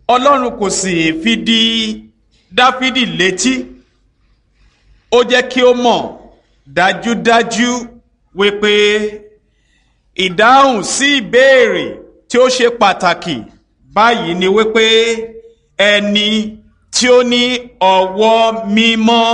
ọlọ́run kò sì fi di dáfídì létí ó jẹ́ kí ó mọ̀ dájúdájú wípé ìdáhùn sí ìbéèrè tí ó ṣe pàtàkì báyìí ni wípé ẹni tí ó ní ọwọ́ mímọ́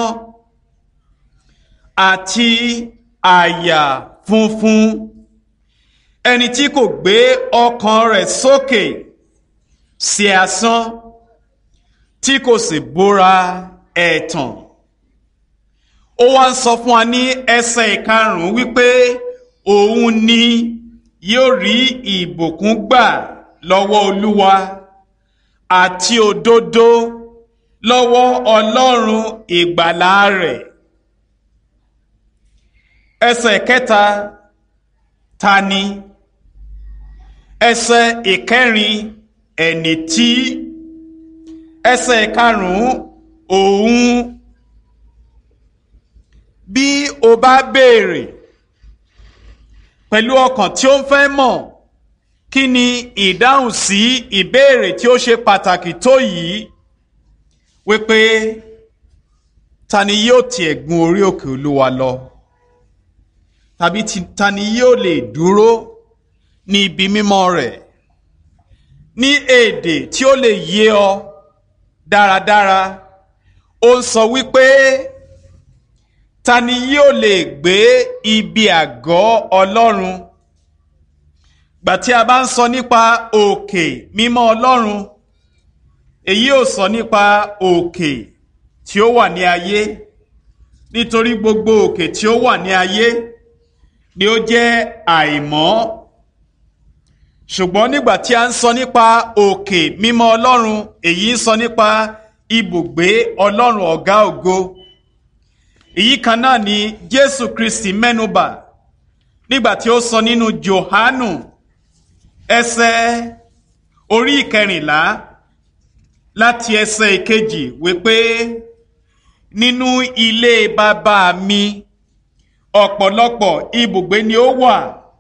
àti àyà funfun ẹni tí kò gbé ọkàn rẹ̀ sókè sí asán tí kò sì búra ẹ̀tàn ó wá ń sọ fún wa ní ẹsẹ̀ ìkarùn-ún wípé òun ni yóò rí ìbùkún gbà lọ́wọ́ olúwa àti òdodo lọ́wọ́ ọlọ́run ìgbàlà rẹ̀ ẹsẹ̀ kẹta ta ni ẹsẹ̀ ìkẹrin ẹni tí ẹsẹ̀ ìkarùn-ún òun bí o bá béèrè pẹ̀lú ọkàn tí ó ń fẹ́ mọ̀ kí ni ìdáhùn sí ìbéèrè tí ó ṣe pàtàkì tó yìí wípé ta ni yóò tiẹ̀ gun orí òkè olúwa lọ tàbí ta ni yóò lè dúró ní ibi mímọ́ rẹ̀ ní èdè tí ó lè yé ọ dáradára ó ń sọ wípé ta ni yóò lè gbé ibi àgọ́ ọlọ́run gbà tí a bá ń sọ nípa òkè mímọ́ ọlọ́run èyí ò sọ nípa òkè tí ó wà ní ayé nítorí gbogbo òkè tí ó wà ní ayé ni ó jẹ́ àìmọ́ ṣùgbọ́n nígbà tí a ń sọ nípa òkè mímọ́ ọlọ́run èyí ń sọ nípa ibùgbé ọlọ́run ọ̀gá ògo èyí kan náà ni jésù kristi mẹ́nubà nígbà tí ó sọ nínú johanu ẹsẹ̀ orí ìkẹrìnlá láti ẹsẹ̀ ìkejì wípé nínú ilé bàbá mi ọ̀pọ̀lọpọ̀ ibùgbé ni ó wà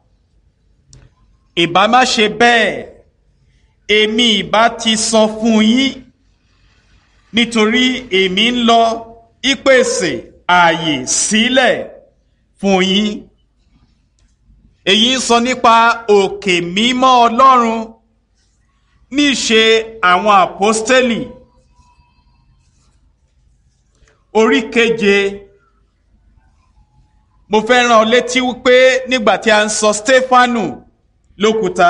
ìbá má ṣe bẹ́ẹ̀ èmi ìbá ti sọ fún yín nítorí èmi ń lọ ìpèsè ààyè sílẹ̀ fún yín èyí ń sọ nípa òkè mímọ́ ọlọ́run níṣe àwọn àpọ́stélì orí keje mo fẹ́ rán ọ létí wípé nígbà tí a ń sọ stefanu lókúta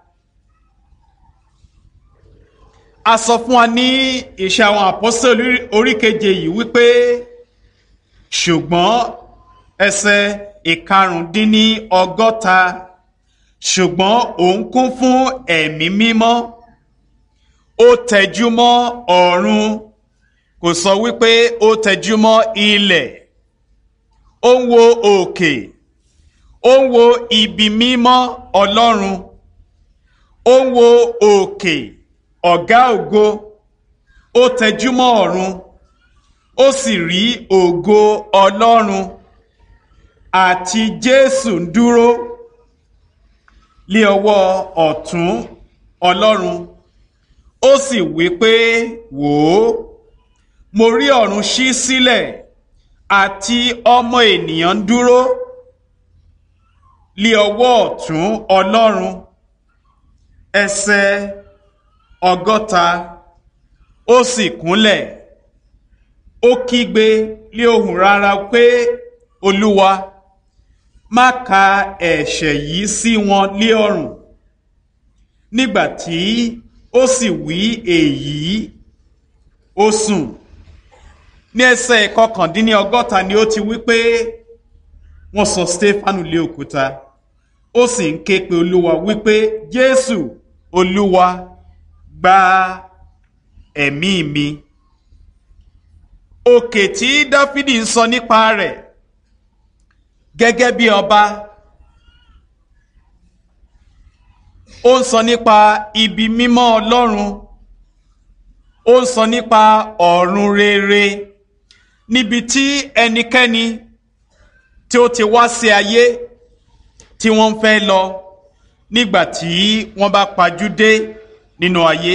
a sọ fún wa ní ìṣe àwọn àpọ́stélì orí keje yìí wípé ṣùgbọ́n ẹsẹ̀ ìkarùndínní ọgọ́ta ṣùgbọ́n òun kún fún ẹ̀mí mímọ́ ó tẹjú mọ́ ọ̀run kò sọ wípé ó tẹjú mọ́ ilẹ̀ ó ń wo òkè ó ń wo ibi mímọ́ ọlọ́run ó ń wo òkè ọ̀gá ògo ó tẹjú mọ́ ọ̀run ó sì rí ògo ọlọ́run àti jésù ń dúró lé ọwọ́ ọ̀tún ọlọ́run ó sì wí pé wò ó mo rí ọ̀run ṣí sílẹ̀ àti ọmọ ènìyàn ń dúró lé ọwọ́ ọ̀tún ọlọ́run ẹsẹ̀ ọgọ́ta ó sì kúnlẹ̀ ó kígbe lé ohùn rárá pé olúwa má ka ẹ̀ṣẹ̀ yìí sí wọn lé ọrùn nígbà tí ó sì wí èyí ó sùn ní ẹsẹ̀ ìkọkàndínní ọgọ́ta ni ó ti wí pé wọ́n sọ stefanu lé òkúta ó sì ń ké pe olúwa wípé jésù olúwa gba ẹ̀mí mi òkè tí dáfídì ń sọ nípa rẹ̀ gẹ́gẹ́ bí ọba ó ń sọ nípa ibi mímọ́ ọlọ́run ó ń sọ nípa ọ̀run rere níbi tí ẹnikẹ́ni tí ó ti wá sí ayé tí wọ́n fẹ́ lọ nígbà tí wọ́n bá pajú dé nínú ayé